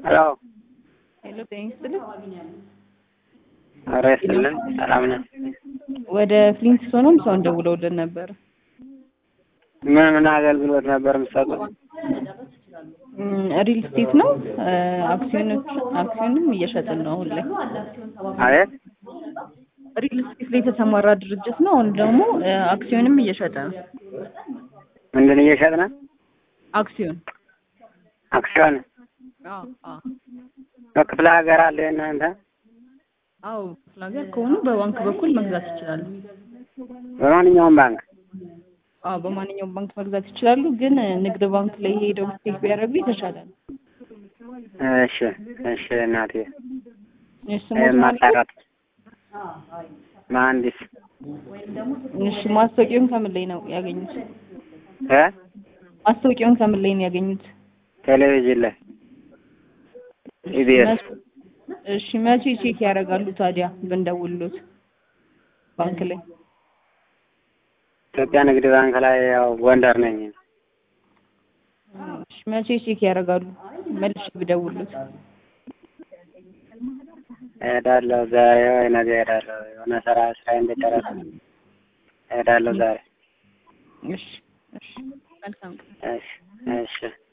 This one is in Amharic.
ሄሎ ሄሎ ጤና ይስጥልኝ። ኧረ ይስጥልን ሰላም ነን። ወደ ፍሊንትስቶንም ሰውን ደውለውልን ነበር። ምን ምን አገልግሎት ነበር የምትሰጡት? ሪል ስቴት ነው። አክሲዮኖች አክሲዮንም እየሸጥን ነው አሁን ላይ። አቤት ሪል ስቴት ላይ የተሰማራ ድርጅት ነው። አሁን ደግሞ አክሲዮንም እየሸጠ ነው። ምንድን እየሸጥን? አክሲዮን አክሲዮን አዎ አዎ በክፍለ ሀገር አለ እናንተ? አዎ ክፍለ ሀገር ከሆኑ በባንክ በኩል መግዛት ይችላሉ። በማንኛውም ባንክ አዎ በማንኛውም ባንክ መግዛት ይችላሉ። ግን ንግድ ባንክ ላይ ሄደው ስቴክ ቢያደርጉ የተሻለ ነው። እሺ እሺ እናቴ እሺ ስሞት ማለት ማጣራት መሀንዲስ እሺ ማስታወቂያውን ከምን ላይ ነው ያገኙት? እ ማስታወቂያውን ከምን ላይ ነው ያገኙት? ቴሌቪዥን ላይ ኢቢኤስ እሺ መቼ ቼክ ያደርጋሉ ታዲያ ብንደውልሎት ባንክ ላይ? ኢትዮጵያ ንግድ ባንክ ላይ ያው ጎንደር ነኝ። እሺ መቼ ቼክ ያደርጋሉ? መልሼ ብደውልሎት እሄዳለሁ ዛሬ ወይ ነገ እሄዳለሁ። የሆነ ስራ ስራ እንደጨረስ እሄዳለሁ ዛሬ። እሺ እሺ መልካም ቀን። እሺ እሺ